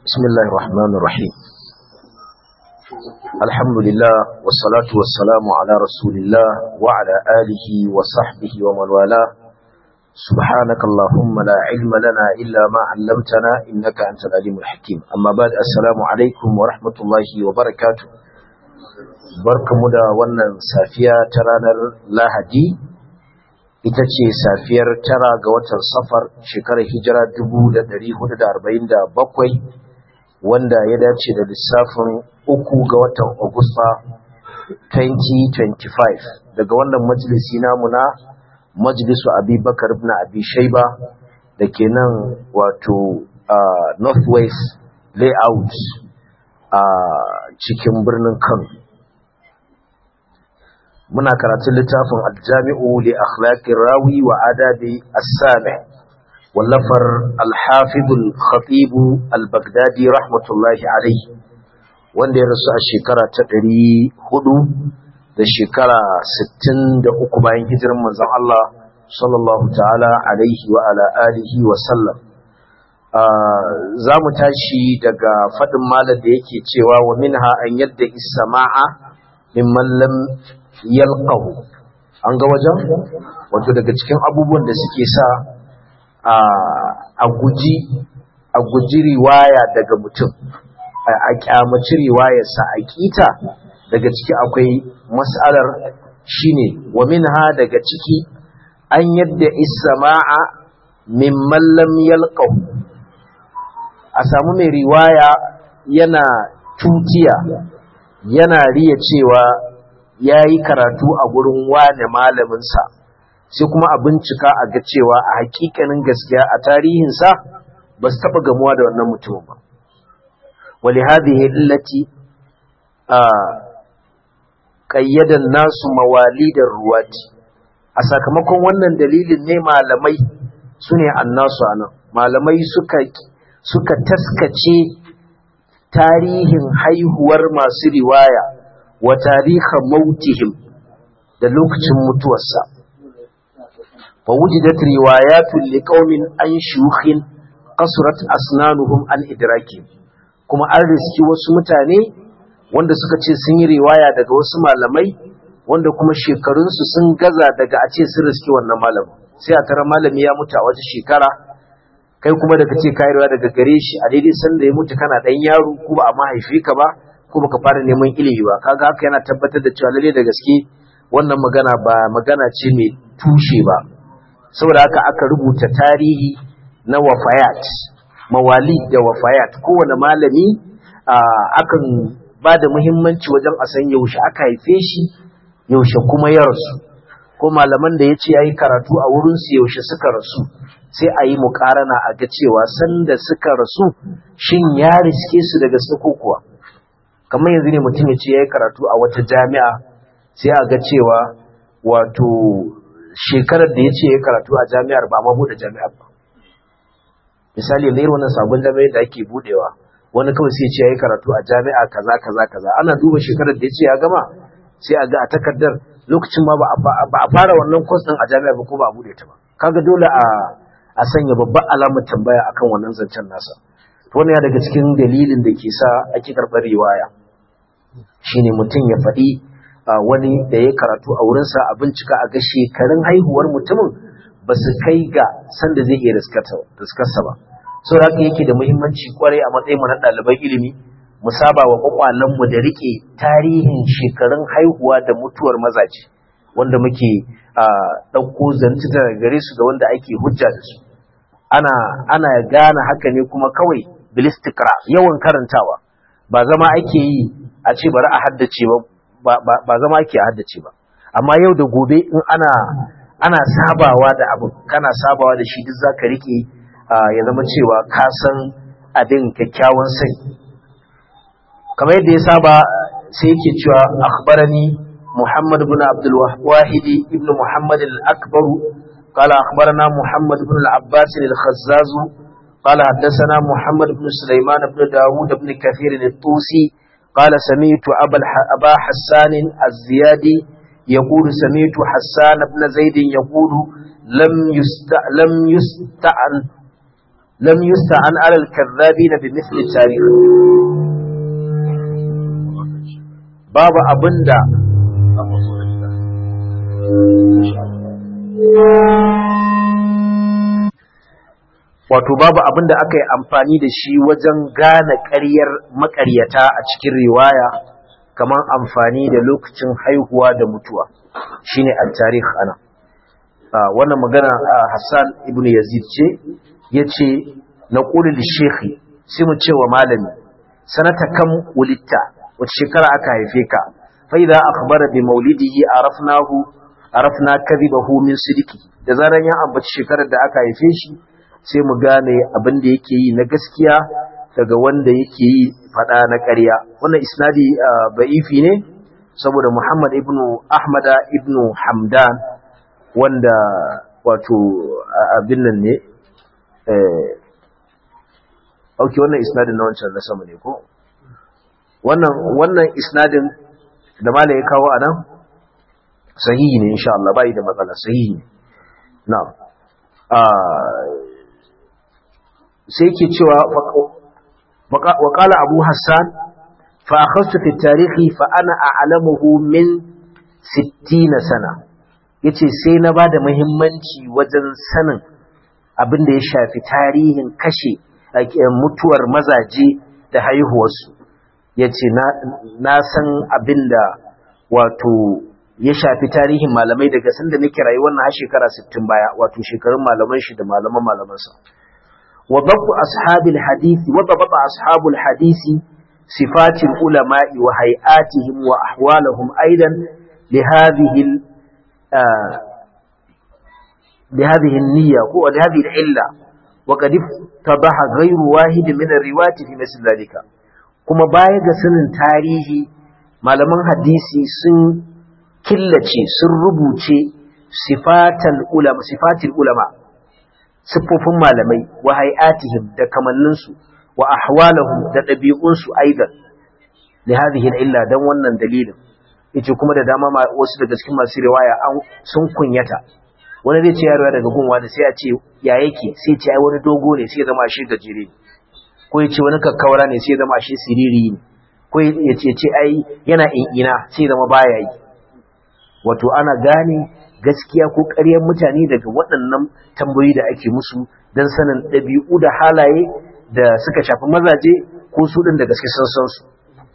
بسم الله الرحمن الرحيم الحمد لله والصلاة والسلام على رسول الله وعلى آله وصحبه ومن والاه سبحانك اللهم لا علم لنا إلا ما علمتنا إنك أنت العليم الحكيم أما بعد السلام عليكم ورحمة الله وبركاته barkamu da wannan safiya ta ranar lahadi ita ce safiyar tara ga watan safar shekarar hijira 1447 wanda ya dace da lissafin uku ga watan agusta 2025 daga wannan majalisi namu na majalisu abubakar ibn abi shaiba da ke nan wato northwest layout a cikin birnin kano muna karatun littafin aljami'u li akhlaqir rawi wa adabi as-sami wallafar al-hafiz al-khatib al-baghdadi rahmatullahi alayhi wanda ya rasu a shekara ta 400 da shekara 63 bayan hijirar manzon Allah sallallahu ta'ala alaihi wa ala alihi wa sallam za mu tashi daga faɗin malar da yake cewa wa minha an yadda isama'a mimman lam yalqahu an ga wajen wato daga cikin abubuwan da suke sa a guji a guji riwaya daga mutum a kyamaci riwayarsa a kita daga ciki akwai mas'alar shine wa minha daga ciki an yadda isama'a mimman lam yalqahu a samu mai riwaya yana tutiya yana riya cewa ya yi karatu a gurin wane malaminsa sai kuma a bincika a ga cewa a hakikanin gaskiya a tarihinsa ba su taɓa gamuwa da wannan mutumin ba wali hadhihi illati a qayyadan nasu mawalidar ruwati a sakamakon wannan dalilin ne malamai sune annasu anan malamai suka suka taskace tarihin haihuwar masu riwaya wa tarihin mautihim da lokacin mutuwarsa fa wujidat riwayatun liqaumin an shuyukhin qasrat asnanuhum an idraki kuma an riski wasu mutane wanda suka ce sun yi riwaya daga wasu malamai wanda kuma shekarunsu sun gaza daga a ce sun riski wannan malamin sai a tara malami ya mutu a wata shekara kai kuma daga ce kayarwa daga gare shi a daidai sanda ya mutu kana dan yaro ko ba a mahaifi ka ba ko baka fara neman ilimi ba kaga haka yana tabbatar da cewa lalle da gaske wannan magana ba magana ce mai tushe ba saboda haka aka rubuta tarihi na wafayat mawali da wafayat kowane malami akan ba da muhimmanci wajen a san yaushe aka haife shi yaushe kuma ya rasu ko malaman da ya ce ya yi karatu a wurinsu yaushe suka rasu sai a yi mukarana a ga cewa sanda suka rasu shin ya riske su daga suko kuwa kamar yanzu ne mutum ya ce ya yi karatu a wata jami'a sai a ga cewa wato shekarar da ya ce ya karatu a jami'ar ba ma buɗe jami'ar ba misali yanzu wannan sabon jami'ar da ake buɗewa wani kawai sai ya ce ya yi karatu a jami'a kaza kaza kaza ana duba shekarar da ya ce ya gama sai a ga a takardar lokacin ma ba a fara wannan kwas ɗin a jami'ar ba ko ba a buɗe ta ba kaga dole a a sanya babban alamar tambaya akan wannan zancen nasa wannan ya daga cikin dalilin da ke sa ake karɓar riwaya shine mutum ya faɗi wani da ya karatu a wurinsa a bincika a ga shekarun haihuwar mutumin ba su kai ga sanda zai iya riskarsa ba sau haka yake da muhimmanci kwarai a matsayin mu na ɗaliban ilimi mu saba wa kwakwalenmu da rike tarihin shekarun haihuwa da mutuwar mazaje wanda muke ɗauko zanci daga gare su da wanda ake hujja da su ana ana gane haka ne kuma kawai bilistikra yawan karantawa ba zama ake yi a ce bari a haddace ba ba zama ake haddace ba amma yau da gobe in ana ana sabawa da abu kana sabawa da shi duk zaka rike ya zama cewa ka san abin kyakkyawan sai kamar yadda ya saba sai yake cewa akhbarani محمد بن عبد الواحد ابن محمد الأكبر قال أخبرنا محمد بن العباس الخزاز قال حدثنا محمد بن سليمان بن داود بن كثير الطوسي قال سمعت أبا, أبا حسان الزيادي يقول سمعت حسان بن زيد يقول لم يست لم يستعن lam yusta'an ala al-kadhabin bi mithli tarikh babu abinda wato babu abinda aka yi amfani da shi wajen gane ƙaryar maƙaryata a cikin riwaya kamar amfani da lokacin haihuwa da mutuwa shine at-tarikh ana wannan magana Hassan ibn Yazid ce yace na qulu li sai mu ce wa malami sanata kam wulitta wace shekara aka haife ka fa idza akhbara bi maulidihi arafnahu arafna kadhibahu min sidiki da zaran ya ambaci shekarar da aka haife shi sai mu gane abin da yake yi na gaskiya daga wanda yake yi fada na ƙarya wannan isnadi ba'ifi ne saboda Muhammad ibn Ahmada ibn Hamdan wanda wato abin nan ne eh okay wannan isnadin na wancan na sama ne ko wannan wannan isnadin da mala ya kawo anan sahihi ne insha Allah bai da matsala sahihi na'am sai ke cewa wa qala abu hassan fa akhadtu fi tarihi fa ana a'lamuhu min 60 sana yace sai na bada muhimmanci wajen sanin abin da ya shafi tarihin kashe mutuwar mazaje da haihuwarsu yace na na san abin da wato ya shafi tarihin malamai daga sanda nake rayuwar na har shekara 60 baya wato shekarun malaman shi da malaman malamansa وضبط أصحاب الحديث وضبط أصحاب الحديث صفات العلماء وهيئاتهم وأحوالهم أيضا لهذه آه لهذه النية ولهذه العلة وقد اتضح غير واحد من الروايات في مثل ذلك كما بايغ سنن تاريخي malaman hadisi sun killace sun rubuce sifatal ulama sifatil ulama siffofin malamai wa hay'atihim da kamanninsu wa ahwalahum da ɗabi'unsu aidan li hadhihi illa dan wannan dalilin yace kuma da dama wasu daga cikin masu riwaya an sun kunyata wani zai ce ya riwaya daga gunwa da sai a ce ya yake sai ce ai wani dogo ne sai ya zama shi gajere ko ya ce wani kakkawara ne sai ya zama shi siriri ne ko ya ce ce ai yana ina sai ya zama baya yi wato ana gane gaskiya ko ƙaryar mutane daga waɗannan tambayoyi da ake musu don sanin ɗabi'u da halaye da suka shafi mazaje ko su ɗin da gaske sun san su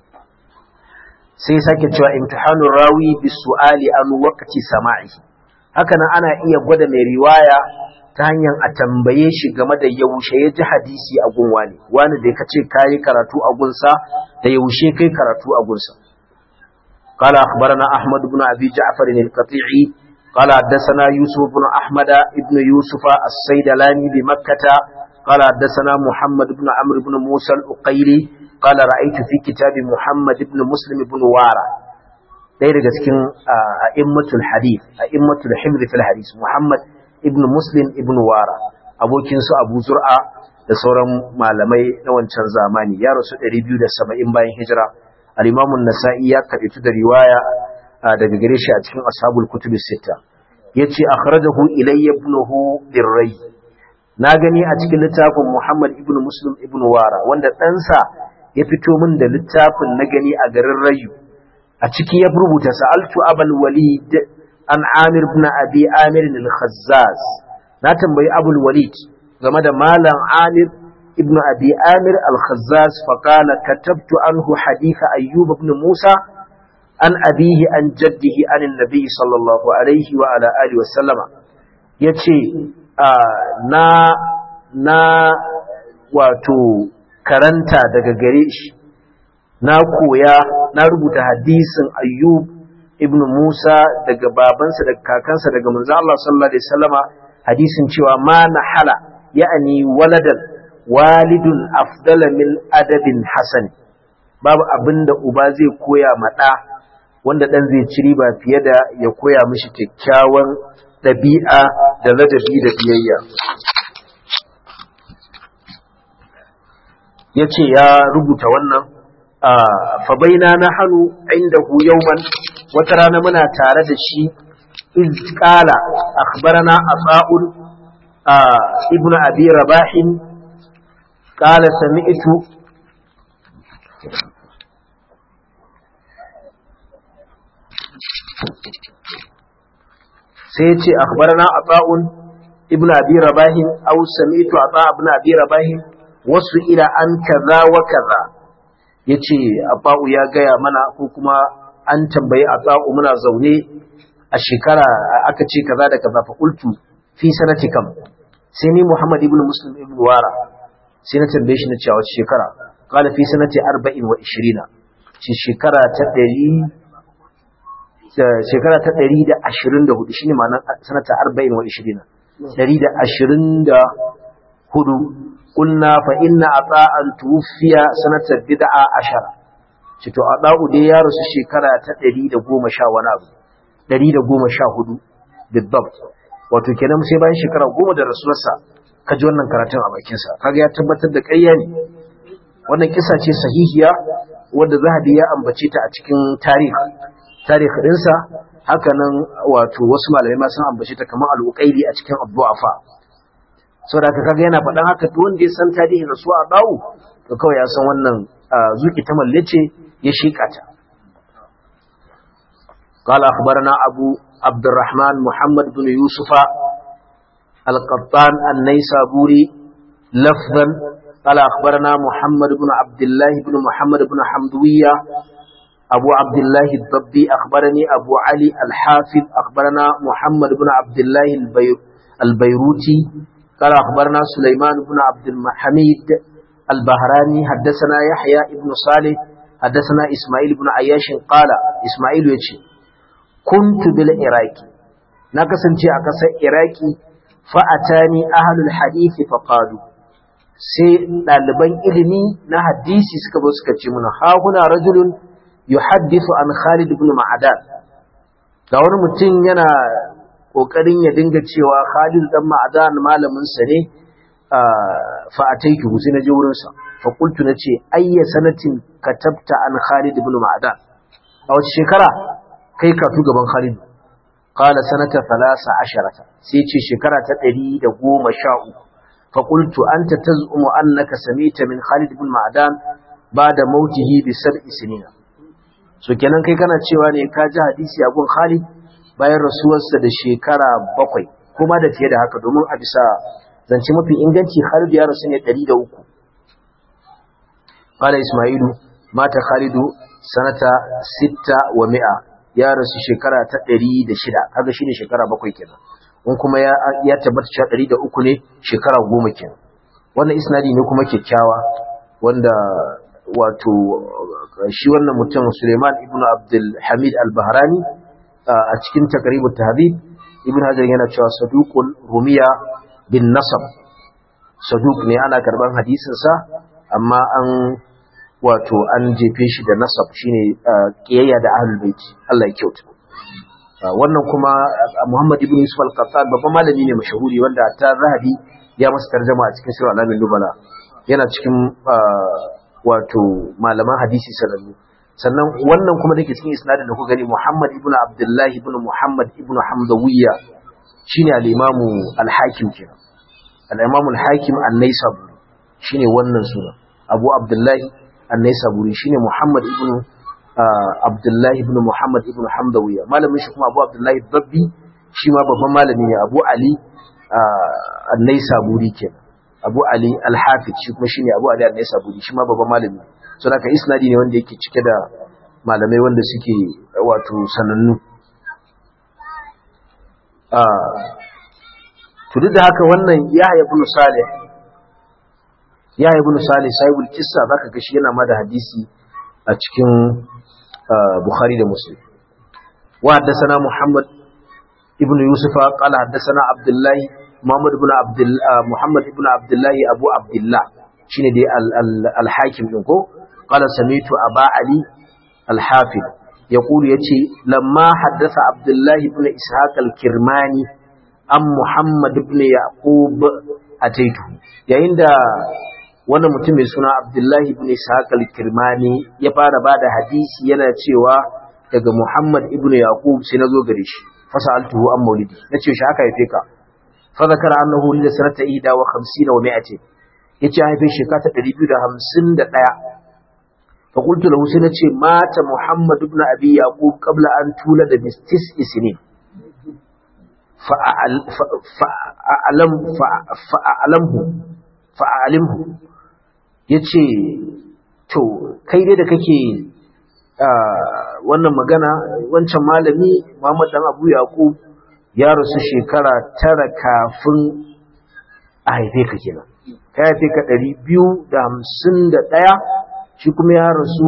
sai sake cewa imtihanun rawi bis su'ali an waqti sama'i haka nan ana iya gwada mai riwaya ta hanyar a tambaye shi game da yaushe ya ji hadisi a gun wani wani da ka ce kayi karatu a gunsa da yaushe kai karatu a gunsa قال أخبرنا أحمد بن أبي جعفر القطيعي قال حدثنا يوسف بن أحمد بن يوسف السيدلاني بمكة قال حدثنا محمد بن عمرو بن موسى الأقيلي قال رأيت في كتاب محمد بن مسلم بن وارا ɗaya daga cikin a'immatul hadith a'immatul hifz fil hadith Muhammad ibn Muslim ibn Wara abokin su Abu Zur'a da sauran malamai na wancan zamani ya rasu 270 bayan hijira al-Imam an-Nasa'i ya karɓi da riwaya daga gare shi a cikin ashabul kutub sita yace akhrajahu ilayya ibnuhu birray na gani a cikin littafin Muhammad ibn Muslim ibn Wara wanda ɗansa ya fito min da littafin na gani a garin Rayu a ciki ya rubuta sa'altu abul walid an Amir ibn Abi Amir al-Khazzaz na tambayi abul walid game da malam Amir ibn Abi Amir al-Khazzaz fa qala katabtu anhu hadith Ayyub ibn Musa an abihi an jaddihi an annabi sallallahu alaihi wa ala alihi wa sallama yace na na wato karanta daga gare shi na koya na rubuta hadisin ayyub ibn musa daga babansa daga kakansa daga manzo Allah sallallahu alaihi wasallama hadisin cewa ma nahala ya'ani waladan walidun afdala min adabin hasan babu abinda uba zai koya ma ɗa wanda ɗan zai ci riba fiye da ya koya mishi kyakkyawan ɗabi'a da ladabi da biyayya ya ce ya rubuta wannan fabaina na hannu inda yauman wata rana muna tare da shi izkala akhbarana a tsa'un ibn abi rabahin qala sami'tu sai ya ce akhbarana ata'un ibn abi rabah aw sami'tu ata ibn abi rabah wasu ila an kaza wa kaza yace ata'u ya gaya mana ko kuma an tambayi ata'u muna zaune a shekara aka ce kaza da kaza fa qultu fi sanati kam sai ni muhammad ibn muslim ibn wara sai na tambaye shi na cewa wace shekara qala fi sanati 40 wa 20 shi shekara ta 100 shekara ta ɗari da ashirin da hudu shine ma'anar sanata arba'in wa ishirin ɗari da ashirin da hudu ƙunna fa inna a tsa'an tufiya sanata bid'a ashara ce to a ɗa'u dai ya rasu shekara ta ɗari da goma sha wani abu ɗari da goma sha hudu bidbab wato kenan sai bayan shekara goma da rasuwarsa ka ji wannan karatun a bakinsa kaga ya tabbatar da ƙarya ne wannan kisa ce sahihiya wadda zahabi ya ambace ta a cikin tarihi tarihi ɗinsa hakanan wato wasu malamai ma sun ambace ta kamar al'uƙaili a cikin abdu'afa so da aka kaga yana faɗan haka to wanda ya san tarihin rasuwa a bawu to kawai ya san wannan zuki ta mallace ya shika ta قال أخبرنا أبو عبد الرحمن محمد بن يوسف القطان النيسابوري لفظا قال أخبرنا محمد بن عبد الله بن محمد بن حمدوية أبو عبد الله الضبي أخبرني أبو علي الحافظ أخبرنا محمد بن عبد الله البير البيروتي قال أخبرنا سليمان بن عبد الحميد البهراني حدثنا يحيى بن صالح حدثنا إسماعيل بن عياش قال إسماعيل يتشي كنت بالعراق نقصن جاء قصة عراقي فأتاني أهل الحديث فقالوا sai ɗaliban ilimi na hadisi suka zo suka ce mana ha huna rajulun yuhaddithu an Khalid ibn Ma'adan ga wani mutum yana kokarin ya dinga cewa Khalid dan Ma'adan malamin sa ne fa ataitu sai naje wurin sa fa qultu nace ayya sanatin katabta an Khalid ibn Ma'adan a wace shekara kai ka tu gaban Khalid qala sanata 13 sai ce shekara ta 113 fa qultu anta tazumu annaka samita min Khalid ibn Ma'adan bada mautihi bi sab'i sinina so kenan kai kana cewa ne ka ji hadisi a gun Khalid bayan rasuwarsa da shekara bakwai kuma da fiye da haka domin a bisa zance mafi inganci Khalid ya rasu ne 103 qala Isma'ilu mata Khalidu sanata sitta wa mi'a ya rasu shekara ta 106 kaga shine shekara bakwai kenan in kuma ya ya tabbata cewa 103 ne shekara goma kenan wannan isnadi ne kuma kyakkyawa wanda wato shi wannan mutum Suleiman ibn Abdul Hamid al-Bahrani a cikin takribut tahdhib ibn Hajar yana cewa saduqul rumiya bin nasab saduq ne ana karban hadisin sa amma an wato an jefe shi da nasab shine kiyayya da ahlul bait Allah ya kyauta wannan kuma Muhammad ibn Yusuf al-Qattan babban malami ne mashahuri wanda ta Zahabi ya masa tarjuma a cikin sirr alamin nubala yana cikin wato malaman hadisi sanannu sannan wannan kuma dake cikin isnadin da kuka gani Muhammad ibn Abdullah ibn Muhammad ibn Hamdawiyya shine al-Imam al-Hakim kenan al-Imam al-Hakim an-Naisaburi shine wannan suna Abu Abdullah an-Naisaburi shine Muhammad ibn Abdullah ibn Muhammad ibn Hamdawiyya malamin shi kuma Abu Abdullah Babbi shi ma babban malami ne Abu Ali an-Naisaburi kenan Abu Ali Al-Hafiz shi kuma shine Abu Ali An-Naisaburi shi ma babban malami so da isnadi ne wanda yake cike da malamai wanda suke wato sanannu ah to duk da haka wannan Yahya ibn Salih Yahya ibn Salih sahibul kissa zaka ga shi yana ma da hadisi a cikin Bukhari da Muslim wa haddathana Muhammad ibn Yusuf qala haddathana Abdullah Muhammad ibn Abdul Muhammad ibn Abdullah Abu Abdullah shine dai al-Hakim din ko qala samitu Aba Ali al-Hafiz yaqulu yace lamma haddatha Abdullah ibn Ishaq al-Kirmani am Muhammad ibn Yaqub ataitu yayin da wannan mutum mai suna Abdullah ibn Ishaq al-Kirmani ya fara bada hadisi yana cewa daga Muhammad ibn Yaqub sai nazo gare shi fasaltuhu an maulidi nace shi haka yafe ka fa zakara annahu li sanata ida wa 50 wa 100 yace an haife shekara ta 251 fa qultu lahu sai nace mata muhammad ibn abi yaqub qabla an tula da mistis isnin fa fa'alam fa'alamhu fa'alimhu yace to kai dai da kake wannan magana wancan malami Muhammad dan Abu Yaqub ya rasu shekara tara kafin a haife ka kenan ka haife ka 251 shi kuma ya rasu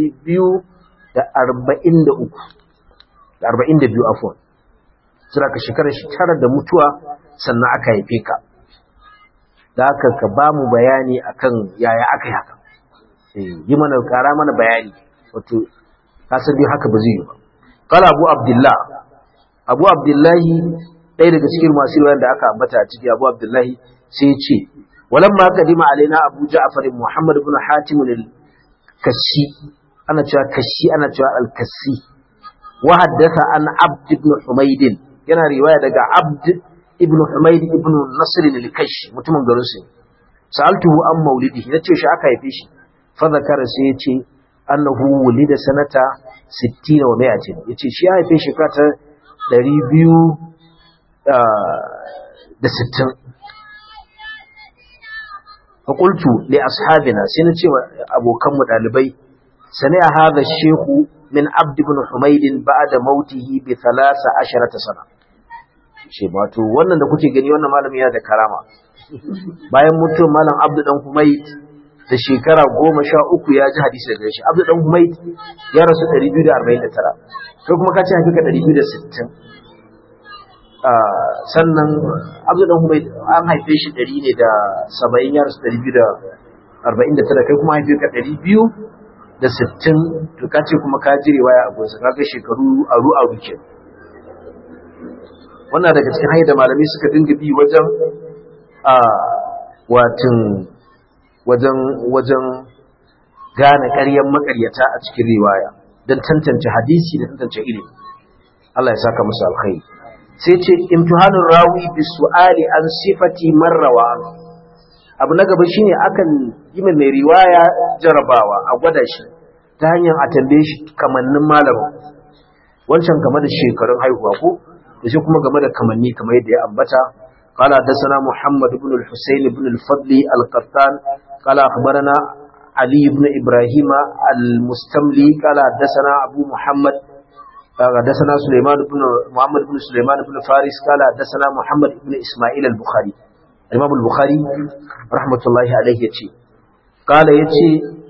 243 da 42 afwan sura ka shekara shi tara da mutuwa sannan aka haife ka da haka ka ba mu bayani akan yaya aka yi haka yi mana kara mana bayani wato kasar dai haka ba zai yi ba kala abu abdullah abu abdullahi ɗaya daga cikin masu riwayar da aka ambata a ciki abu abdullahi sai ya ce walamma qadima alaina abu ja'far muhammad ibn hatim al-kassi ana cewa kashi ana cewa al-kassi wa haddatha an abd ibn humayd yana riwaya daga abd ibn humayd ibn nasr al-kash mutumin garin su sa'altuhu an maulidi nace shi aka haife shi fa zakara sai ya ce annahu wulida sanata 60 wa 100 yace shi ya haife shekara ta 200 da 60 fa qultu li ashabina sai nace wa abokan mu dalibai sani hadha shehu min abd ibn humayd ba'da mautihi bi 13 sana shi wato wannan da kuke gani wannan malami yana da karama bayan mutuwar malam abd dan humayd da shekara goma sha uku ya ji hadisi daga shi abdu dan humaid ya rasu 249 kai kuma ka ce hakika 260 sannan abdu dan humaid an haife shi 100 ne da 70 ya rasu 249 kai kuma haife ka 200 da 60 to ka ce kuma ka ji riwaya a gonsa kaga shekaru aru aru ke wannan daga cikin hanyar da malamai suka dinga bi wajen a watin wajen wajen gane ƙaryan makaryata a cikin riwaya don tantance hadisi da tantance ilimi Allah ya saka musu alkhairi sai ce imtihanur rawi bi su'ali an sifati marrawa abu na gaba shine akan yi mai riwaya jarabawa a gwada shi ta hanyar a tambaye shi kamannin malamin wancan game da shekarun haihuwa ko da shi kuma game da kamanni kamar yadda ya ambata قال حدثنا محمد بن الحسين بن الفضل القطان قال أخبرنا علي بن إبراهيم المستملي قال حدثنا أبو محمد حدثنا سليمان بن محمد بن سليمان بن فارس قال حدثنا محمد بن إسماعيل البخاري الإمام البخاري رحمة الله عليه يتي قال يتي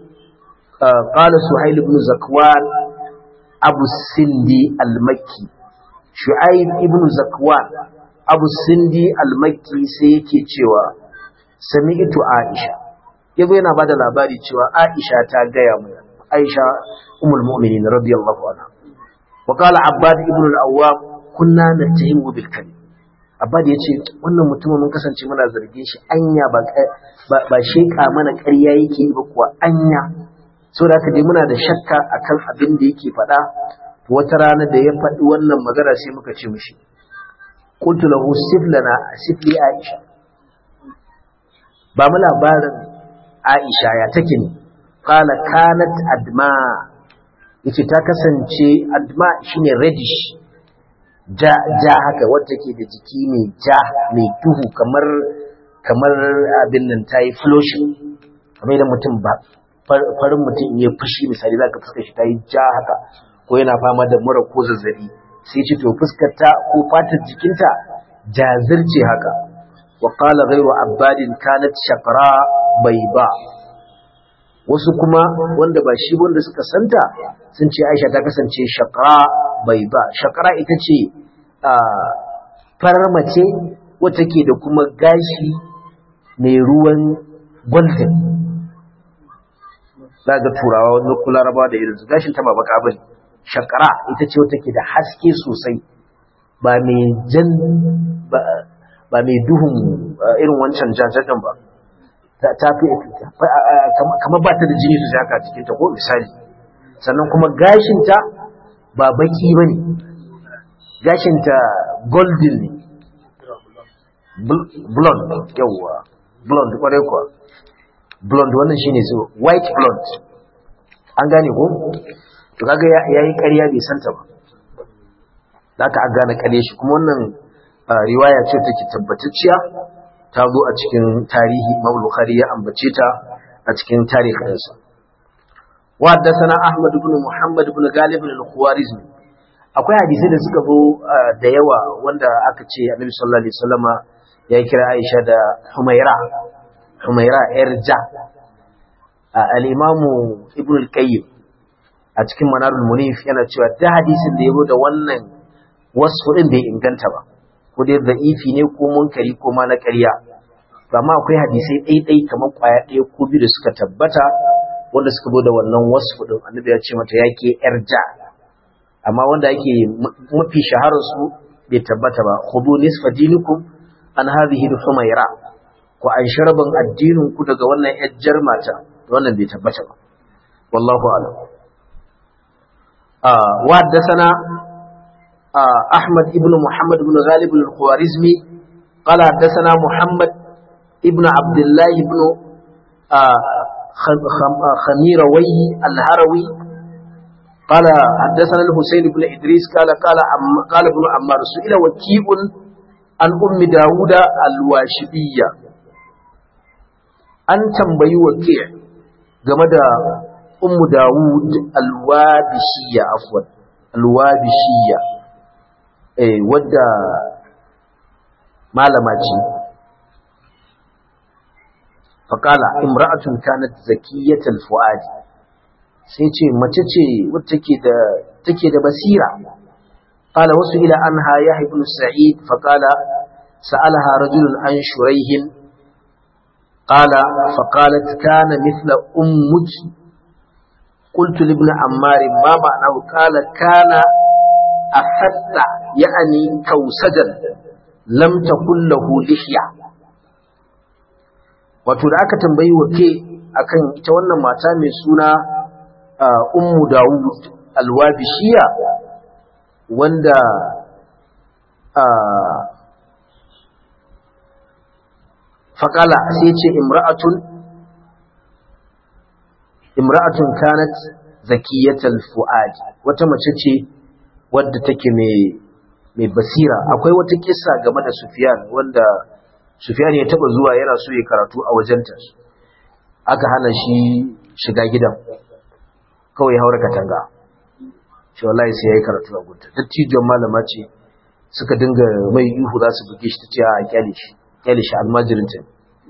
قال سهيل بن زكوان أبو السندي المكي شعيب بن زكوان abu sindi almakki sai yake cewa sami'tu aisha yazo yana bada labari cewa aisha ta gaya mu aisha ummul mu'minin radiyallahu anha wa qala abbad ibn al-awwam kunna natahimu bil kadhib abbad yace wannan mutumin mun kasance muna zargin shi anya ba ba sheka mana ƙarya yake ba kuwa anya saboda haka dai muna da shakka akan abin da yake faɗa wata rana da ya faɗi wannan magana sai muka ce mishi قلت له سف لنا سف لي عائشة ba mu labarin Aisha ya take ne qala kanat adma yace ta kasance adma shine reddish ja ja haka wacce take da jiki mai ja mai duhu kamar kamar abin nan tayi flushing kamar da mutum ba farin mutum ya fushi misali zaka fuskar shi tayi ja haka ko yana fama da mura ko zazzabi sai ce to fuskarta ko fatar jikinta jazirce haka wa qala ghayru abbadin kanat shaqra bayba wasu kuma wanda ba shi wanda suka santa sun ce Aisha ta kasance shaqra bayba shaqra ita ce farar mace wacce ke da kuma gashi mai ruwan golden za ga turawa wani kula raba da irin gashin ta ba baka bane shakara ita ce wata ke da haske sosai ba mai jan ba mai duhun irin wancan jajajen ba ta fi kamar ba ta da jini su haka cikinta ko misali sannan kuma gashinta ba baki ba ne gashinta golden ne blonde yawwa blonde kwarai kuwa blonde wannan shine so white blonde an gane ko to kaga yayi ƙarya bai santa ba da aka gane ƙarya shi kuma wannan riwaya ce take tabbatacciya ta zo a cikin tarihi Imam Bukhari ya ambace ta a cikin tarihinsa wa haddathana Ahmad ibn Muhammad ibn Galib al-Khawarizmi akwai hadisi da suka zo da yawa wanda aka ce Annabi sallallahu alaihi wasallama ya kira Aisha da Humaira Humaira irja al-Imam Ibn al-Qayyim a cikin Manarul Munif yana cewa da hadisin da yazo da wannan wasu din bai inganta ba ko dai da'ifi ne ko munkari ko ma na ƙarya amma akwai hadisai ɗaiɗai kamar ƙwaya ɗaya ko biyu da suka tabbata wanda suka zo da wannan wasu din annabi ya ce mata yake irja amma wanda yake mafi shaharar su bai tabbata ba khudu nisfa dinikum an hadhihi humaira ko an sharban addinin ku daga wannan yajjar mata wannan bai tabbata ba wallahu a'lam ah wa haddathana ahmad ibn muhammad ibn ghalib al-khawarizmi قال حدثنا محمد ابن عبد الله بن خميروي الهروي قال حدثنا الحسين بن إدريس قال قال قال ابن عمار سئل وكيء عن أم داود الواشبية أن تنبي وكيع جمد أم داود الوابشية عفوا الوابشية إيه ودا malamaci faƙala imra'atun kanat zakiyatal fuadi sai ce mace ce wacce take da take da basira qala wasu ila anha ya ibn sa'id faqala sa'alaha rajulun an shuraihin qala faqalat kana mithla ummuki قلت لابن عمار ما معناه قال كان أفت يعني كوسجا لم تكن له لحية wato da aka tambayi wake akan ita wannan mata mai suna ummu dawud alwabishiya wanda faƙala sai ce imra'atun imra'atun kanat zakiyatal fu'adi wata mace ce wadda take mai mai basira akwai wata kissa game da Sufyan wanda Sufyan ya taba zuwa yana so ya karatu a wajenta aka hana shi shiga gidan kawai haura katanga shi wallahi sai yayi karatu a gunta dattijon malama ce suka dinga mai ihu za su buge shi ta ce a kyale shi kyale shi almajirin ta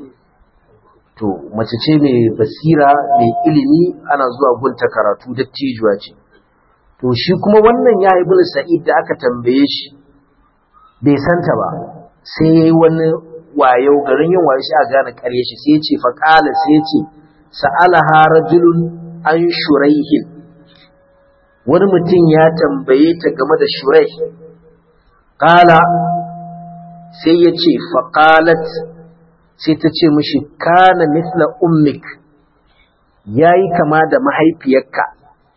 to mace ce mai basira mai ilimi ana zuwa gunta karatu dattijuwa ce to shi kuma wannan ya ibn sa'id da aka tambaye shi bai santa ba sai yayi wani wayo garin yin wayo shi a gane ƙarye shi sai ya ce fa qala sai ya ce sa'alaha rajulun an shuraihin wani mutum ya tambaye ta game da shurai qala sai ya ce fa qalat sai ta ce mishi kana mithla ummik yayi kama da mahaifiyarka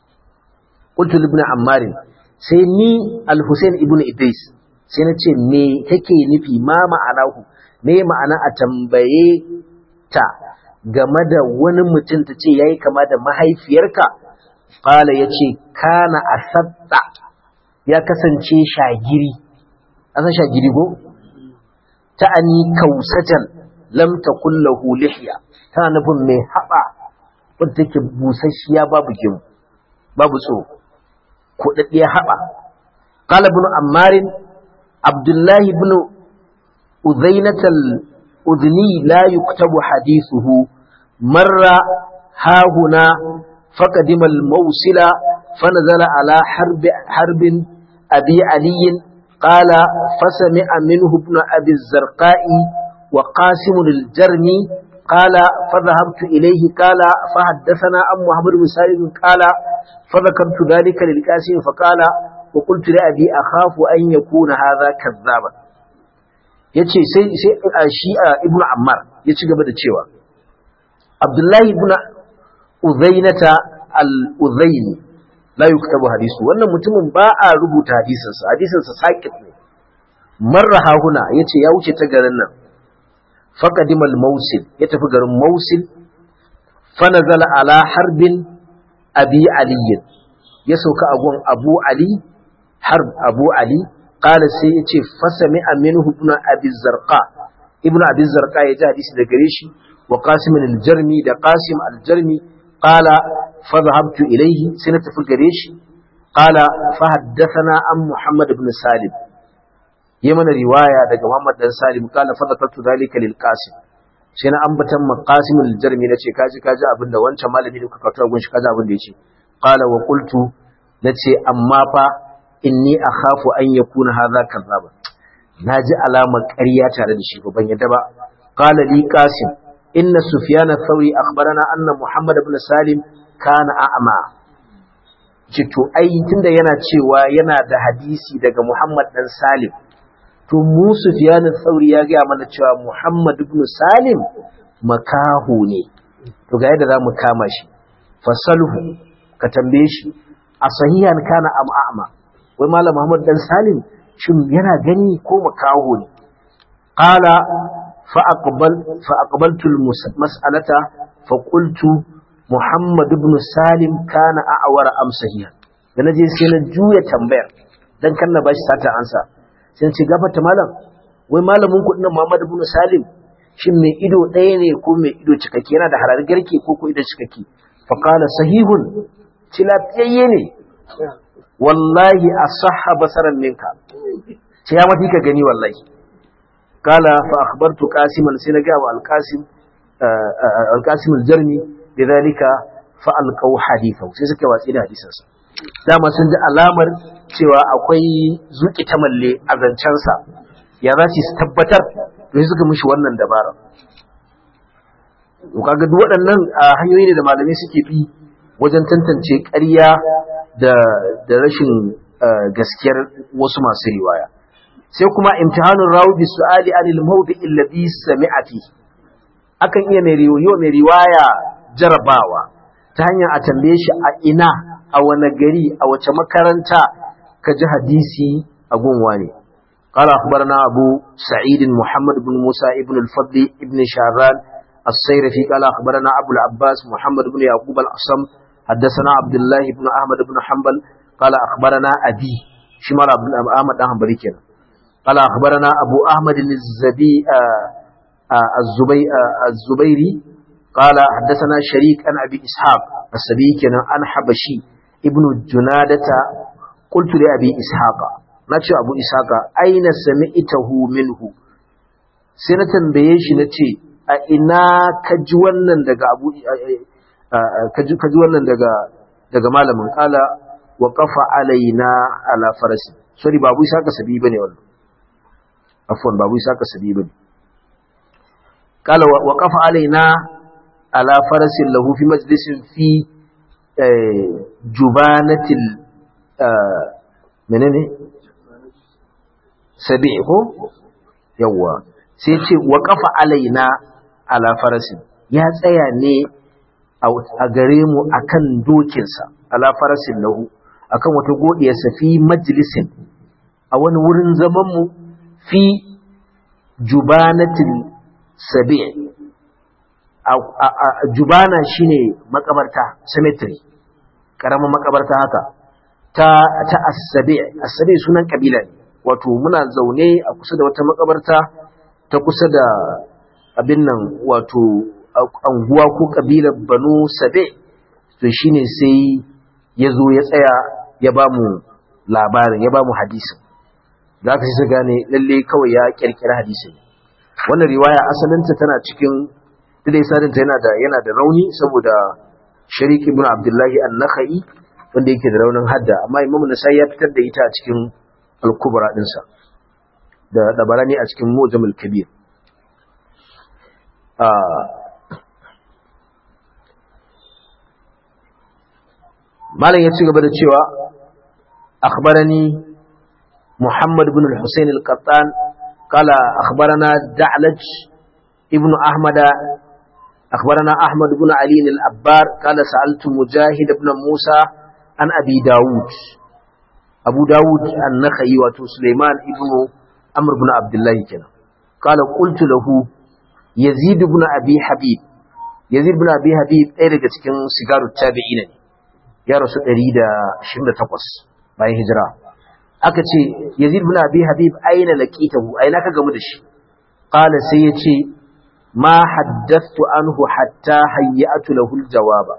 qultu ibn ammar sai ni al-husayn ibn idris sai na ce me take nufi ma ma'anahu me ma'ana a tambaye ta game da wani mutum ta ce yayi kama da mahaifiyarka qala yace kana asatta ya kasance shagiri an san shagiri go ta'ani kausatan lam takul lahu lihya tana nufin mai haba wadda take busasshiya babu gimu babu tsoro kuɗaɗɗiyar haɓa. Kala bin Ammarin, Abdullahi bin Uzainatal Udni la yuktabu hadithuhu marra hahuna فقدم الموصل فنزل على حرب حرب أبي علي قال فسمع منه ابن أبي الزرقاء وقاسم الجرمي قال فذهبت إليه قال فحدثنا أم محمد بن سالم قال فذكرت ذلك للقاسم فقال وقلت لأبي أخاف أن يكون هذا كذابا yace sai sai shi ibnu ammar ya ci gaba da cewa abdullahi ibn uzainata al-uzaini la yuktabu hadisu wannan mutumin ba a rubuta hadisinsa hadisinsa sakit ne marra hahuna yace ya wuce ta garin nan faqadimal mausil ya tafi garin mausil fanazala ala harbin abi aliyin ya sauka a gun abu ali harb abu ali qala sai ya ce fasami aminu ibn abi zarqa ibn abi zarqa ya ji hadisi da gare shi wa qasim al-jarmi da qasim al-jarmi qala fa dhahabtu ilayhi sai na tafi gare shi qala fa haddathana an muhammad ibn salim yi mana riwaya daga muhammad dan salim qala fa dhakartu dhalika lil qasim sai na ambatan maqasim al-jarmi nace kaji kaji abinda wancan malami da kuka kawo gunshi kaji abin da yace qala wa qultu nace amma fa inni akhafu an yakuna hadha kazzaba naji alamar ƙarya tare da shi ban yadda ba qala li qasim inna sufyan ath-thawri akhbarana anna muhammad ibn salim kana a'ma ce to ai tunda yana cewa yana da hadisi daga muhammad dan salim to mu sufyan ath-thawri ya ga mana cewa muhammad ibn salim makahu ne to ga yadda zamu kama shi fasalhu ka tambaye shi a sahihan kana am a'ma wai malam Muhammad dan Salim shin yana gani ko makaho ne qala fa aqbal fa aqbaltu mas'alata fa qultu Muhammad ibn Salim kana a'wara am sahihan da naje sai na juya tambayar dan kan na bashi sata ansa sai ce gafata malam wai malamin ku dinnan Muhammad ibn Salim shin mai ido ɗaya ne ko mai ido cikakke yana da harar garke ko ko ido cikakke fa qala sahihun tilafiyayye ne wallahi asahha basaran minka ce ya mafi ka gani wallahi kala fa akhbartu qasiman sai na ga wa alqasim alqasim aljarmi bidalika fa alqaw hadithahu sai suka watsi da hadisansa dama sun ji alamar cewa akwai zuki ta malle a zancensa ya za su tabbatar to sai suka mishi wannan dabara to kaga duk waɗannan hanyoyi ne da malamai suke bi wajen tantance ƙarya da da rashin gaskiyar wasu masu riwaya sai kuma imtihanun rawi bi su'ali anil mawdi alladhi sami'a fi akan iya mai riwaya mai riwaya jarabawa ta hanyar a tambaye shi a ina a wani gari a wace makaranta ka ji hadisi a gunwa ne قال أخبرنا أبو سعيد محمد بن موسى ابن الفضل ابن شعران السيرفي قال أخبرنا أبو العباس محمد بن يعقوب الأصم حدثنا عبد الله بن أحمد بن حنبل قال أخبرنا أبي شمال عبد أحمد بن حنبل كنا قال أخبرنا أبو أحمد الزبي الزبي الزبيري قال حدثنا شريك عن أبي إسحاق السبي كنا عن حبشي ابن جنادة قلت لأبي إسحاق نتشو أبو إسحاق أين سمعته منه سنة بيش نتشي أئنا كجوانا لغا أبو kaji wannan daga daga malamin kala wa qafa alaina ala farasi sorry babu isa ka sabi bane wannan afwan babu isa ka sabi bane kala wa qafa alaina ala farasin lahu fi majlisin fi jubanatil menene sabi ko yawa sai ce wa qafa alaina ala farasin ya tsaya ne a gare mu akan dokinsa ala farasin lahu akan wata godiyarsa fi majlisin a wani wurin zaman mu fi jubanatin sabi jubana shine makabarta cemetery karamin makabarta haka ta ta as-sabi as-sabi sunan kabila ne wato muna zaune a kusa da wata makabarta ta kusa da abin nan wato anguwa ko kabilar banu sabe to shine sai ya zo ya tsaya ya ba mu labarin ya ba mu hadisin da aka sai su gane lalle kawai ya kirkira hadisin wannan riwaya asalinta tana cikin dai sadinta yana da yana da rauni saboda sharik ibn abdullahi an-nakhai wanda yake da raunin hadda amma imamu nasai ya fitar da ita a cikin al-kubra dinsa da dabarani a cikin mujamul kabir malam ya ci gaba da cewa akhbarani muhammad ibn al-husayn al-qattan qala akhbarana da'laj ibn ahmada akhbarana ahmad ibn ali al-abbar qala sa'altu mujahid ibn musa an abi daud abu daud an-nakhai wato sulaiman ibn amr ibn abdullah kenan qala qultu lahu yazid ibn abi habib yazid ibn abi habib ɗaya daga cikin sigaru tabi'ina ne ya rasu 128 bayan hijira aka ce yazid ibn abi habib aina laqitahu aina ka gamu da shi qala sai yace ma haddathtu anhu hatta hayyatu lahu aljawaba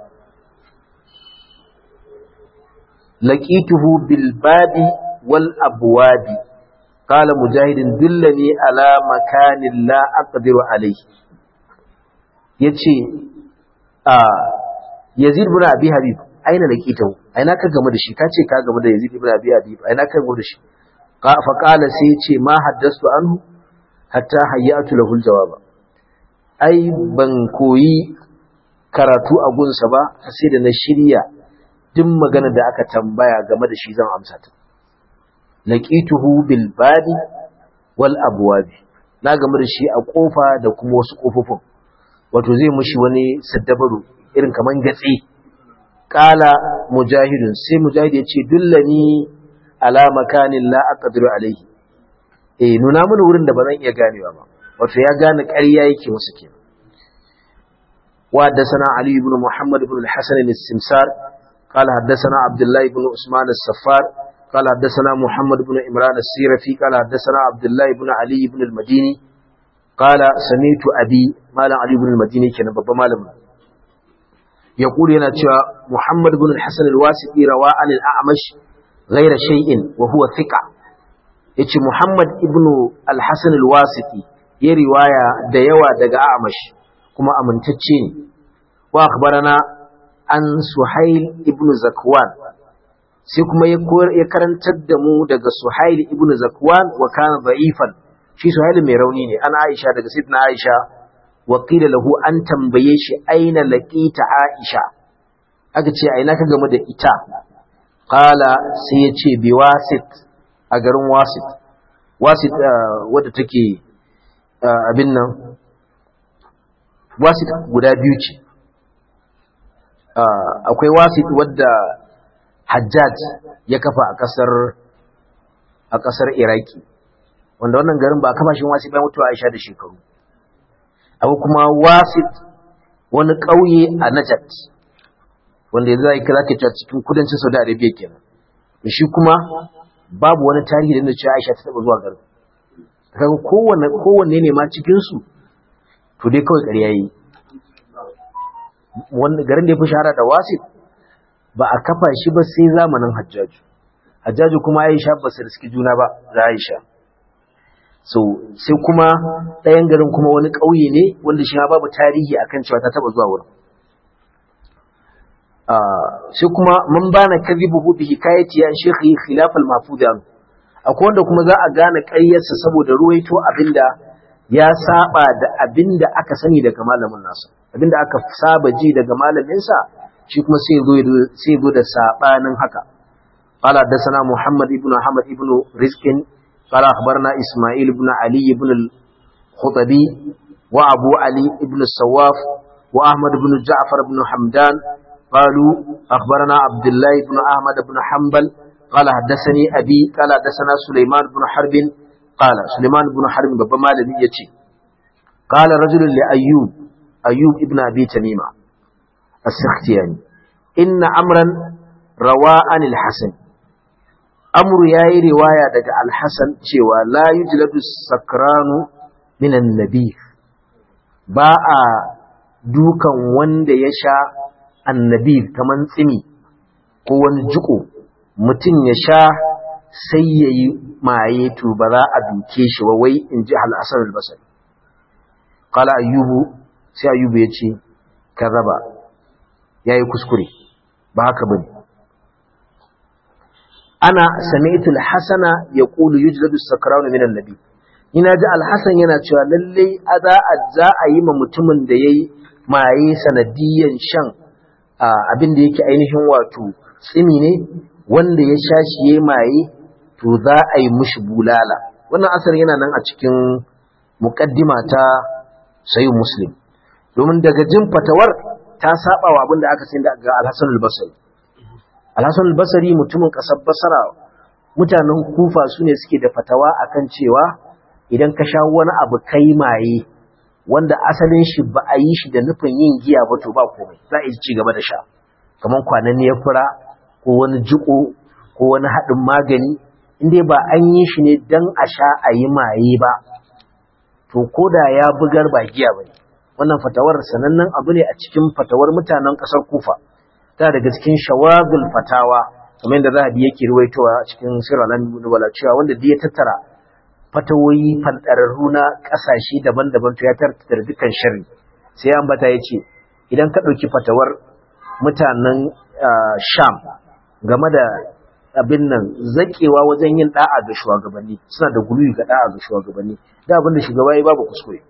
laqituhu bil babi wal abwabi qala mujahidin dullani ala makanin la aqdiru alayhi yace a yazid ibn abi habib aina laqitahu aina ka gamu da shi kace ka gamu da yazid ibn abi habib aina ka gamu da shi fa qala sai yace ma haddathtu anhu hatta hayyatu lahu aljawaba ai ban koyi karatu a gunsa ba sai da na shirya duk magana da aka tambaya game da shi zan amsa ta laqituhu bil babi wal abwabi na game da shi a kofa da kuma wasu kofofin wato zai mushi wani saddabaru irin kaman gatsi qala mujahidun sai mujahid ya ce dullani ala makanin la aqdiru alaihi eh nuna mana wurin da ba zan iya ganewa ba wato ya gane ƙarya yake musu kenan وحدثنا علي بن محمد بن الحسن السمسار قال حدثنا عبد الله بن عثمان السفار قال حدثنا محمد بن عمران السيرفي قال حدثنا عبد الله بن علي بن المديني قال سمعت أبي مال علي بن المديني كان بابا مالم يقول هنا محمد بن الحسن الواسطي روى عن الأعمش غير شيء وهو ثقة yace Muhammad ibn al-Hasan al-Wasiti ya riwaya da yawa daga Amash kuma amintacce ne wa akhbarana an Suhail ibn Zakwan sai kuma ya karantar da mu daga Suhail ibn Zakwan wa kana da'ifan shi Suhail mai rauni ne an Aisha daga Sayyidina Aisha wa qila lahu an tambaye shi aina laqita Aisha aka ce aina ka game da ita qala sai ya ce biwasit a garin wasit wasit wadda take abin nan wasit guda biyu ce akwai wasit wadda hajjaj ya kafa a kasar a kasar iraki wanda wannan garin ba a kafa shi wasit bayan mutuwa aisha da shekaru akwai kuma wasit wani ƙauye a najat wanda yanzu za kira ke cikin kudancin saudi arabia kenan shi kuma babu wani tarihi da cewa Aisha ta taba zuwa garin kaga kowanne kowanne ne ma cikin su to dai kawai ƙarya yi wannan garin da ya fi shahara da Wasit ba a kafa shi ba sai zamanin Hajjaju Hajjaju kuma Aisha ba su riski juna ba da Aisha so sai kuma ɗayan garin kuma wani ƙauye ne wanda shi ma babu tarihi akan cewa ta taba zuwa wurin sai kuma man bana kadhibuhu bi hikayati an shekhi khilaf al mahfuz an akwai wanda kuma za a gane ƙaryarsa saboda ruwaito abinda ya saba da abinda aka sani daga malamin nasa abinda aka saba ji daga malamin sa shi kuma sai zo sai zo da sabanin haka qala hadathana muhammad ibn ahmad ibn rizqin qala akhbarna isma'il ibn ali ibn al khutabi wa abu ali ibn sawaf wa ahmad ibn ja'far ibn hamdan قالوا أخبرنا عبد الله بن أحمد بن حنبل قال حدثني أبي قال حدثنا سليمان بن حرب قال سليمان بن حرب بابا مالبي يتي قال رجل لأيوب أيوب ابن أبي تميمة السختياني إن أمرا روى عن الحسن أمر ياي رواية دقى الحسن شوى لا يجلد السكران من النبي باء dukan wanda ya sha annabi kaman tsini ko wani jiko mutum ya sha sai ya yi maye to ba za a duke shi wa wai in ji al'asar albasari kala ayyubu sai ayyubu ya ce ka raba ya yi kuskure ba haka ba ne ana sami'tul hasana ya ƙulu yi jiladu sakarawa minan nabi ina ji alhassan yana cewa lallai za a yi ma mutumin da ya yi maye sanadiyan shan abin da yake ainihin wato tsimi ne wanda ya sha shi ya maye to za a yi mushi bulala wannan asar yana nan a cikin muƙaddima ta sayin muslim domin daga jin fatawar ta saba wa abin da aka sai daga alhassan albasari alhassan albasari mutumin ƙasar basara mutanen kufa su ne suke da fatawa akan cewa idan ka sha wani abu kai maye wanda asalin shi ba a yi shi da nufin yin giya ba to ba komai za a yi ci gaba da sha kamar kwananniyar fura ko wani jiko ko wani haɗin magani inda ba an yi shi ne don a sha a yi maye ba to ko da ya bugar ba giya ba ne wannan fatawar sanannen abu ne a cikin fatawar mutanen ƙasar kufa ta daga cikin shawagul fatawa kamar yadda zahabi yake ruwaitowa cikin siralan nubala cewa wanda ya tattara fatawoyi fanɗararru na ƙasashe daban-daban to ya tattara dukkan sharri sai an bata ya ce idan ka ɗauki fatawar mutanen sham game da abin nan zakewa wajen yin da'a ga shugabanni suna da guluyi ga da'a ga shugabanni da abin da shugaba ya babu kuskure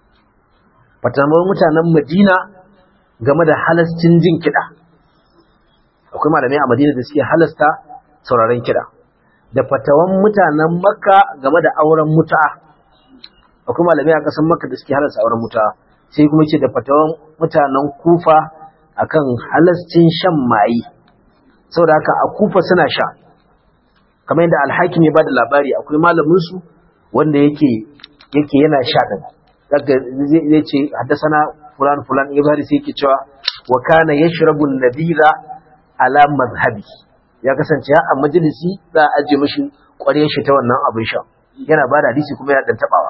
fatawar mutanen madina game da halascin jin kiɗa akwai malamai a madina da suke halasta sauraron kiɗa da fatawan mutanen makka game da auren mutu'a akwai malamai a ƙasar makka da suke halasta auren mutu'a sai kuma ce da fatawan mutanen kufa akan halascin shan mayi saboda haka a kufa suna sha kamar yadda alhakim ya bada labari akwai malamin su wanda yake yake yana sha din daga zai ce haddasana fulan fulan ibn hadisi yake cewa wa kana yashrabu an-nabila ala mazhabi ya kasance a majalisi za a aje mishi ƙwarya shi ta wannan abin sha yana ba da hadisi kuma yana dan tabawa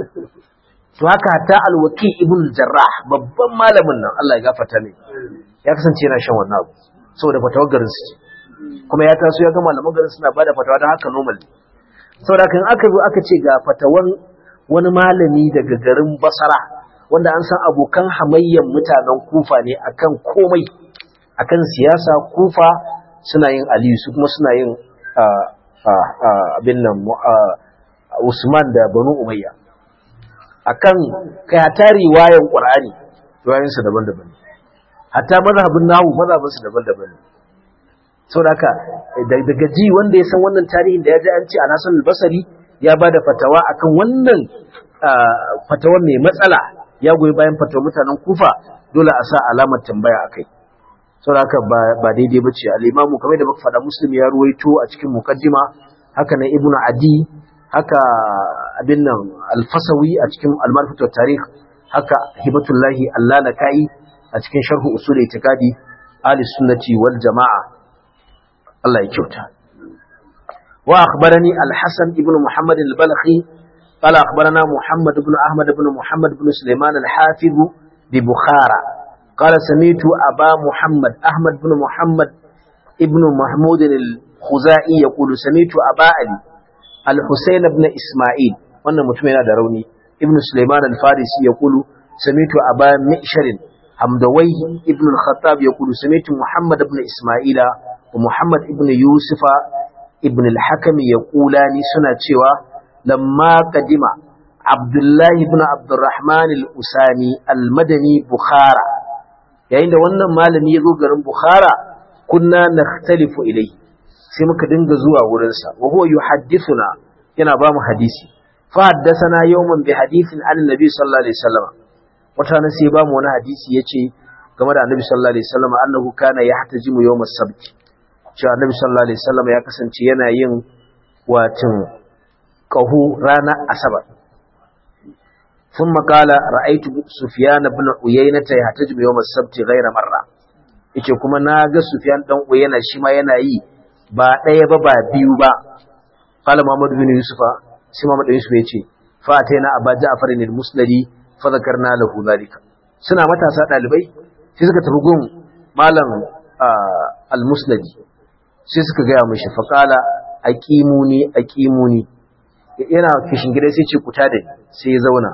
to haka hatta alwaki ibn jarrah babban malamin nan Allah ya gafarta mai ya kasance yana shan wannan abu saboda fatawar garin su ce kuma ya taso ya ga malaman garin suna bada fatawa don haka normal saboda kan aka zo aka ce ga fatawan wani malami daga garin basara wanda an san abokan hamayyan mutanen kufa ne akan komai akan siyasa kufa suna yin aliyu su kuma suna yin abin nan usman da banu umayya akan kai hata riwayan qur'ani riwayansu daban-daban hatta mazhabin nahu mazhabinsu daban-daban saboda haka daga ji wanda ya san wannan tarihin da ya ji an ce a nasan albasari ya ba da fatawa akan wannan fatawa mai matsala ya goyi bayan fatawar mutanen kufa dole a sa alamar tambaya a kai saboda haka ba daidai ba ce al'imamu kamar da muka faɗa muslim ya ruwaito a cikin mukaddima haka na ibnu adi haka abin nan alfasawi a cikin almarfatu tarikh haka hibatullahi allalaka'i a cikin sharhu usul itikadi ahli sunnati wal jama'a Allah ya kyauta wa akhbarani al-hasan ibn muhammad al-balkhi قال أخبرنا محمد بن أحمد بن محمد بن سليمان الحافظ ببخارى قال سميت أبا محمد أحمد بن محمد ابن محمود الخزائي يقول سميت أبا علي الحسين بن إسماعيل وانا متمنى دروني ابن سليمان الفارسي يقول سميت أبا مئشر حمدوي ابن الخطاب يقول سميت محمد بن إسماعيل ومحمد ابن يوسف ابن الحكم يقولان سنة شوى لما قدم عبد الله بن عبد الرحمن الأساني المدني بخارى yayin da wannan malami ya zo garin Bukhara kunna nakhtalifu ilai sai muka dinga zuwa wurin sa wa huwa yuhaddithuna yana ba mu hadisi fa haddathana yawman bi hadithin an nabi sallallahu alaihi wasallam wata nan sai ba mu wani hadisi yace game da annabi sallallahu alaihi wasallam annahu kana yahtajimu yawm as-sabt cewa annabi sallallahu alaihi wasallam ya kasance yana yin watin qahu ranar asabar ثم قال رأيت سفيان بن عيينة يحتجب يوم السبت غير مرة yace kuma na ga Sufyan dan Uyayna shi ma yana yi ba ɗaya ba ba biyu ba qala Muhammad bin Yusufa sai Muhammad bin Yusuf yace fa ataina Aba Ja'far bin al-Musnadi fa zakarna lahu zalika suna matasa dalibai sai suka tafi gun malam al-Musnadi sai suka ga mishi fa qala aqimuni aqimuni yana kishin gida sai ce kuta da sai ya zauna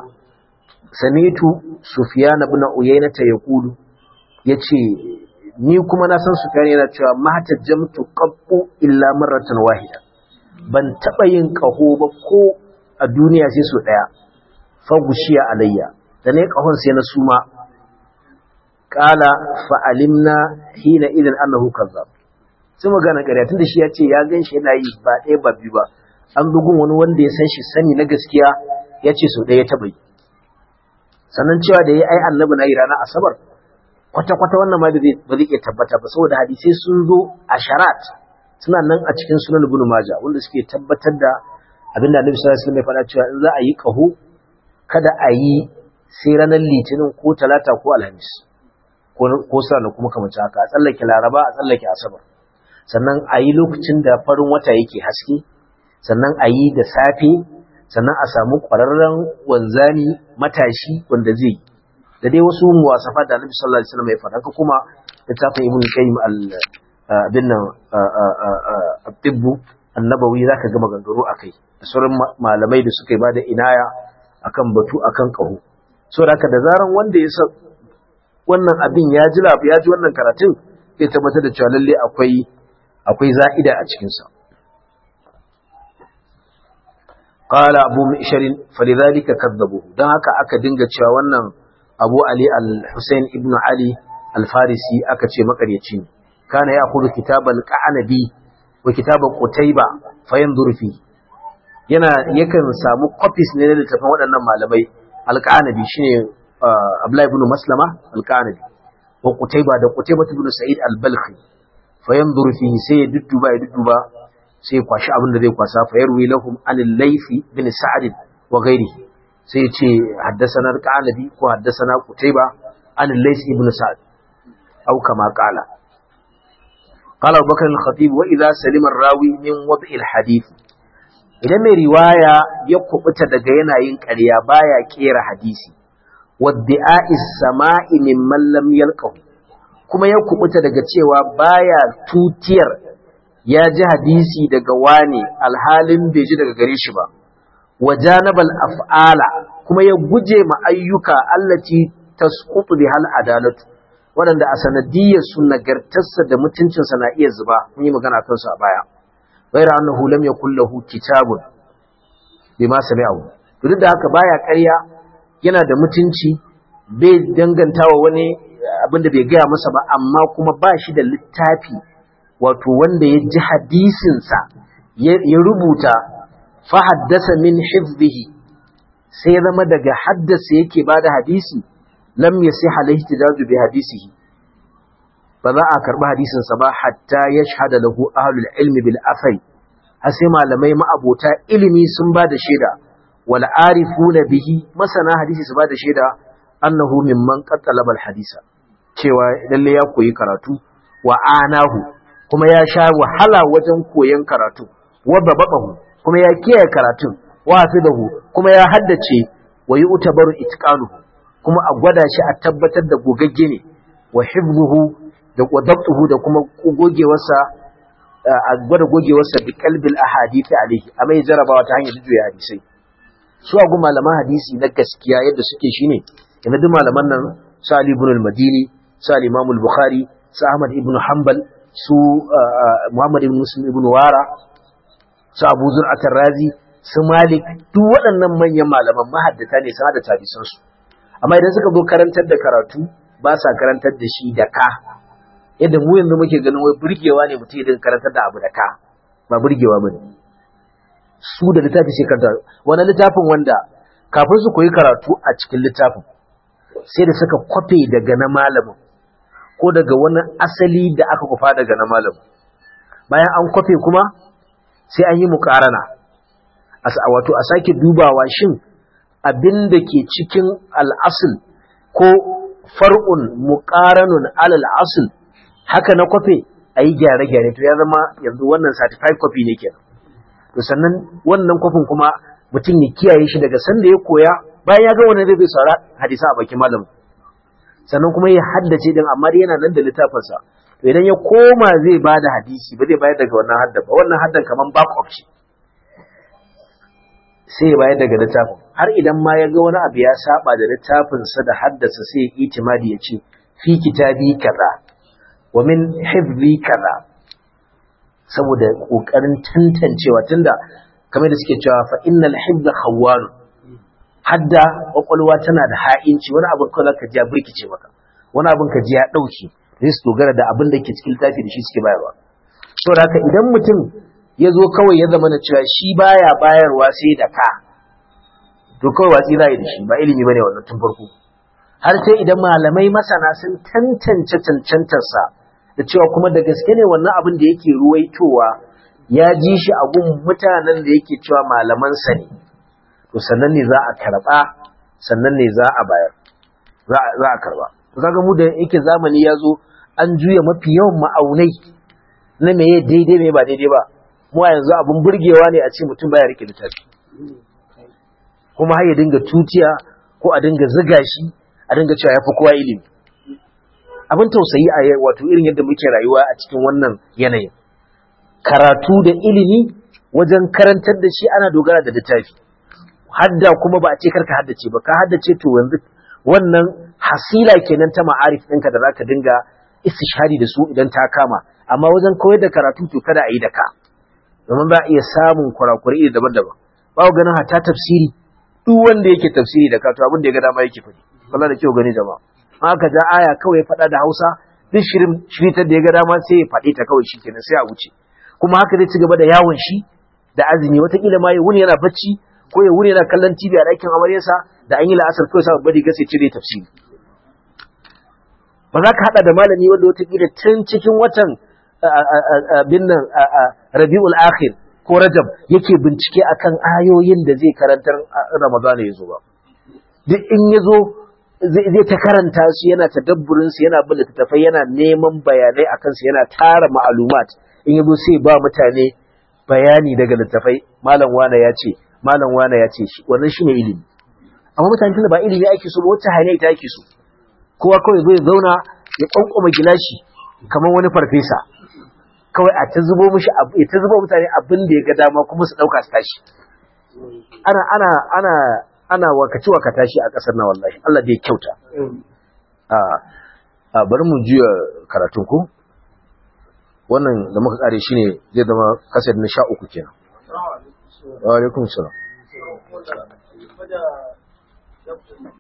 samitu sufyan ibn uyayna ta yaqulu yace ni kuma na san sufyan yana cewa mahtajamtu qabbu illa marratan wahida ban taba yin kaho ba ko a duniya sai so daya fa gushiya alayya da ne kahon sai na suma qala fa alimna hina idan annahu kazzab sai magana ƙarya tunda shi ya ce ya gan shi yana yi ba ɗaya ba biyu ba an bugun wani wanda ya san shi sani na gaskiya ya ce sau ɗaya taɓa yi sannan cewa da ya ai annabi na yi ranar asabar kwata-kwata wannan ma ba zai iya tabbata ba saboda hadisai sun zo a sharat suna nan a cikin sunan ibn maja wanda suke tabbatar da abin da annabi sallallahu alaihi wasallam ya faɗa cewa in za a yi ƙaho kada a yi sai ranar litinin ko talata ko alhamis ko sana kuma kamar haka a tsallake laraba a tsallake asabar sannan a yi lokacin da farin wata yake haske sannan a yi da safe sannan a samu ƙwararren wanzani matashi wanda zai yi da dai wasu muwasafa da annabi sallallahu alaihi wasallam ya faɗa ka kuma littafin ibn qayyim al bin nan at-tibbu annabawi zaka ga maganganu akai da sauran malamai da suka yi bada inaya akan batu akan kaho so da haka da zaran wanda ya san wannan abin ya ji lafi ya ji wannan karatun zai tabbatar da cewa lalle akwai akwai za'ida a cikin sa qala abu mishar falidhalika kadzabuhu dan haka aka dinga cewa wannan abu ali al-husayn ibn ali al-farisi aka ce makaryaci ne kana ya kudu kitabal qanabi wa kitabal qutayba fayanzur fi yana yakan samu copies ne na littafin waɗannan malamai al-qanabi shine abdullahi ibn maslama al-qanabi wa qutayba da qutayba ibn sa'id al-balkhi fayanzur fi sai ya dudduba ya dudduba sai kwashi abin da zai kwasa fayarwi lahum an-laythi bin sa'd wa ghairihi sai ya ce haddasana al-qanabi ko haddasana qutayba an-layth ibn sa'd أو كما قال قال أبو بكر الخطيب وإذا سلم الراوي من وضع الحديث idan mai riwaya ya kubuta daga yanayin ƙarya baya kera hadisi wadda'is sama'i mimman lam yalqahu kuma ya kubuta daga cewa baya tutiyar ya ji hadisi daga wani alhalin bai ji daga gare shi ba wajanabal af'ala kuma ya guje ma ayyuka allati tasqutu bihal adalatu waɗanda a sanadiyyar su nagartarsa da mutuncinsa na iya zuba mun yi magana kansu a baya ghayra annahu lam yakul lahu kitabun bima sami'ahu to duk da haka baya ƙarya yana da mutunci bai dangantawa wani abin da bai gaya masa ba amma kuma ba shi da littafi wato wanda ya ji hadisinsa ya rubuta fa haddasa min hifzihi sai ya zama daga haddasa yake bada hadisi lam yasih alaihi tijaju bi hadisihi ba za a karbi hadisin sa ba hatta yashhada lahu ahlul ilmi bil afai har sai malamai ma'abota ilimi sun ba da shaida wal arifuna bihi masana hadisi su ba da shaida annahu mimman qattalaba al hadisa cewa lalle ya koyi karatu wa anahu kuma ya sha wahala wajen koyon karatu wa babahu kuma ya kiyaye karatun wa hafidahu kuma ya haddace wa yu'tabaru itqanuhu kuma a gwada shi a tabbatar da gogagge ne wa hifzuhu da wadabtuhu da kuma gogewarsa a gwada gogewarsa bi qalbil ahadith alayhi amma ya jarabawa ta hanyar juya hadisai su a gu malaman hadisi na gaskiya yadda suke shine yana duk malaman nan su Ali ibn al-Madini su al-Imam al-Bukhari su Ahmad ibn Hanbal su Muhammad ibn Muslim ibn Wara su Abu Zur'at razi su Malik duk waɗannan manyan malaman mahaddata ne sun hada tabisan su amma idan suka zo karantar da karatu ba sa karantar da shi da ka yadda mu yanzu muke ganin wai burgewa ne mutum idan karantar da abu da ka ba burgewa bane su da littafi sai karanta wani littafin wanda kafin su koyi karatu a cikin littafin sai da suka kwafe daga na malamin ko daga wani asali da aka kufa daga na malamin bayan an kwafe kuma sai an yi mukarana wato a sake dubawa shin abin da ke cikin al'asul ko far'un muƙaranun alal asul haka na kwafe a yi gyare-gyare to ya zama yanzu wannan certified copy ne ke to sannan wannan kwafin kuma mutum ya kiyaye shi daga sanda ya koya bayan ya ga wani zai bai saura hadisa a bakin malam sannan kuma ya haddace din amma dai yana nan da littafinsa to idan ya koma zai ba da hadisi ba zai bayar daga wannan hadda ba wannan haddan kaman back up ce sai ya bayar daga littafin har idan ma ya ga wani abu ya saba da littafinsa da haddasa sai ya itimadi ya ce fi kitabi kaza wa min hifzi kaza saboda kokarin tantancewa tunda kamar da suke cewa fa innal hifza khawwan hadda kwakwalwa tana da ha'inci wani abin kawai ka ji ya birkice maka wani abin ka ji ya dauke zai su dogara da abin da ke cikin littafi da shi suke bayarwa saboda haka idan mutum ya zo kawai ya zama na cewa shi baya bayarwa sai da ka to kawai watsi za yi da shi ba ilimi bane wannan tun farko har sai idan malamai masana sun tantance cancantarsa da cewa kuma da gaske ne wannan abin da yake ruwaitowa ya ji shi a gun mutanen da yake cewa malamansa ne to sannan ne za a karɓa sannan ne za a bayar za a karba kaga mu da yake zamani ya zo an juya mafi yawan ma'aunai na meye daidai mai ba daidai ba mu a yanzu abin burgewa ne a ce mutum baya rike littafi kuma har ya dinga tutiya ko a dinga ziga shi a dinga cewa ya fi kowa ilimi abin tausayi a wato irin yadda muke rayuwa a cikin wannan yanayin karatu da ilimi wajen karantar da shi ana dogara da littafi hadda kuma ba a ce karka haddace ba ka haddace to yanzu wannan hasila kenan ta ma'arif ɗinka da zaka dinga istishhadi da su idan ta kama amma wajen koyar da karatu to kada a yi da ka domin za a iya samun kurakurai iri daban-daban ba ku ganin hata tafsiri duk wanda yake tafsiri da kato abin da ya ga dama yake faɗi kalla da kyau gani jama'a haka ja aya kawai faɗa da Hausa duk shirin shiritar da ya ga dama sai ya faɗi ta kawai shikenan sai a wuce kuma haka zai ci gaba da yawon shi da azumi watakila ma ya wuni yana bacci ko ya wuni yana kallon TV a ɗakin amaryarsa da an yi la'asar kawai sa bari gasa cire tafsiri ba za ka haɗa da malami wanda watakila tun cikin watan binnan rabi'ul akhir ko rajab yake bincike akan ayoyin da zai karantar ramadana ya zo ba duk in ya zo zai ta karanta su yana tadabburin su yana bin littattafai yana neman bayanai akan su yana tara ma'alumat in ya zo sai ba mutane bayani daga littattafai malam wane ya ce malam wane ya ce shi wannan shine ilimi amma mutane tunda ba ilimi ake so ba wacce hanya ita ake so kowa kawai zai zauna ya kwankwama gilashi kamar wani farfesa kawai a ta zubo mishi ya ta zubo mutane abin da ya ga dama kuma su dauka su tashi ana ana ana ana wakaci wakata shi a kasar na wallahi Allah bai kyauta a a bari mu juya karatun ku wannan da muka kare shine zai zama kasar na 13 kenan wa alaikum salam